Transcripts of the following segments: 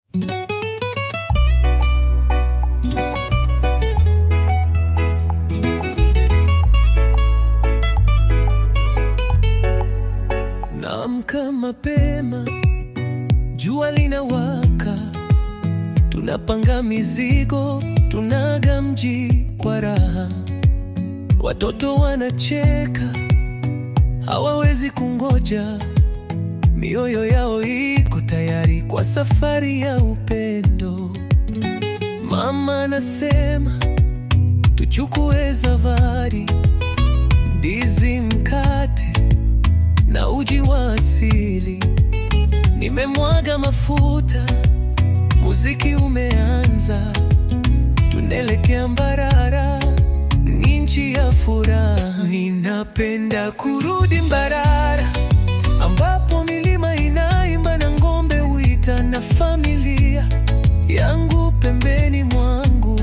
Naamka mapema, jua linawaka, tunapanga mizigo, tunaga mji kwa raha. Watoto wanacheka, hawawezi kungoja, mioyo yao iko tayari kwa safari ya upendo. Mama anasema tuchukue zawadi, ndizi, mkate na uji wa asili. Nimemwaga mafuta, muziki umeanza, tunaelekea Mbarara, ni nchi ya furaha. Ninapenda kurudi Mbarara, ambapo milima inaimba na ng'ombe huita, na familia yangu pembeni mwangu.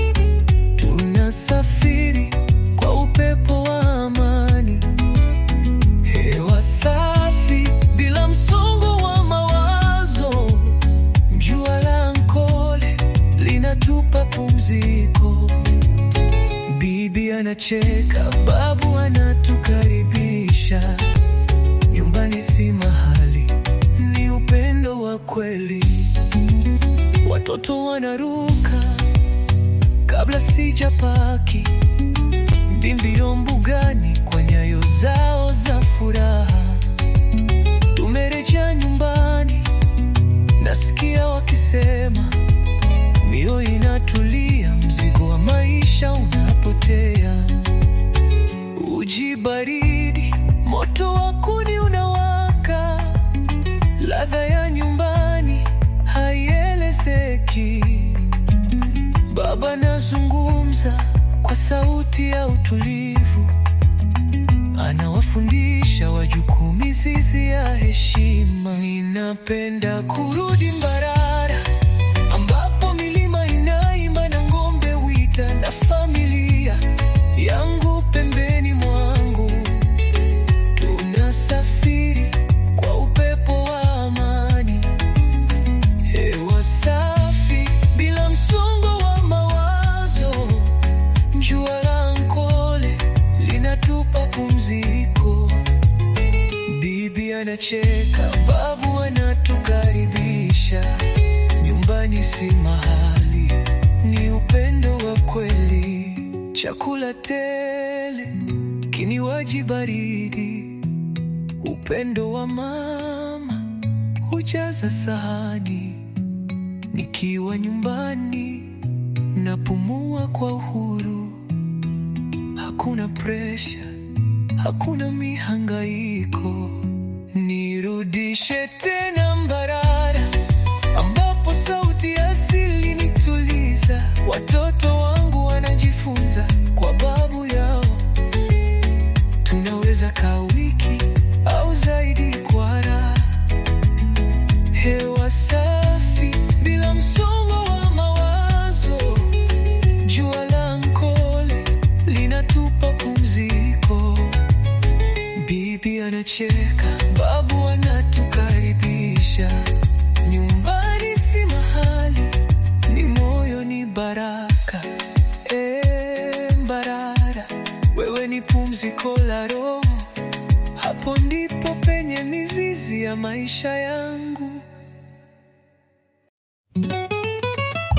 Tunasafiri kwa upepo wa amani, hewa safi bila msongo wa mawazo. Jua la Ankole linatupa pumziko. Bibi anacheka, babu anatukaribisha. Nyumbani si mahali, ni upendo wa kweli. Watoto wanaruka kabla sijapaki, ndimbio mbugani kwa nyayo zao za furaha. Tumerejea nyumbani, nasikia wakisema, mioyo inatulia, mzigo wa maisha unapotea. Uji baridi, moto wa kuni unawaka, ladha ya nyumbani haielezeki. Baba anazungumza kwa sauti ya utulivu, anawafundisha wajukuu mizizi ya heshima. Ninapenda kurudi Mbarara, ambapo milima inaimba na ng'ombe wita, na familia yangu pembeni mwangu. Tunasafiri kwa upepo wa amani, hewa safi bila msongo wa mawazo. Jua la Ankole linatupa pumziko. Bibi anacheka, babu anatukaribisha. Nyumbani si mahali, ni upendo wa kweli. Chakula tele, kinywaji baridi, upendo wa mama hujaza sahani. Nikiwa nyumbani napumua kwa uhuru, hakuna presha, hakuna mihangaiko. Nirudishe tena Mbarara, ambapo sauti ya asili nituliza. Watoto wangu wanajifunza kwa babu yao, tunaweza kaa wiki au zaidi kwa raha. Hewa safi bila msongo wa mawazo. Jua la Ankole linatupa pumziko. Bibi anacheka, babu anatukaribisha. Nyumbani si mahali, ni moyo, ni baraka. E, Mbarara, wewe ni pumziko la roho. Hapo ndipo penye mizizi ya maisha yangu.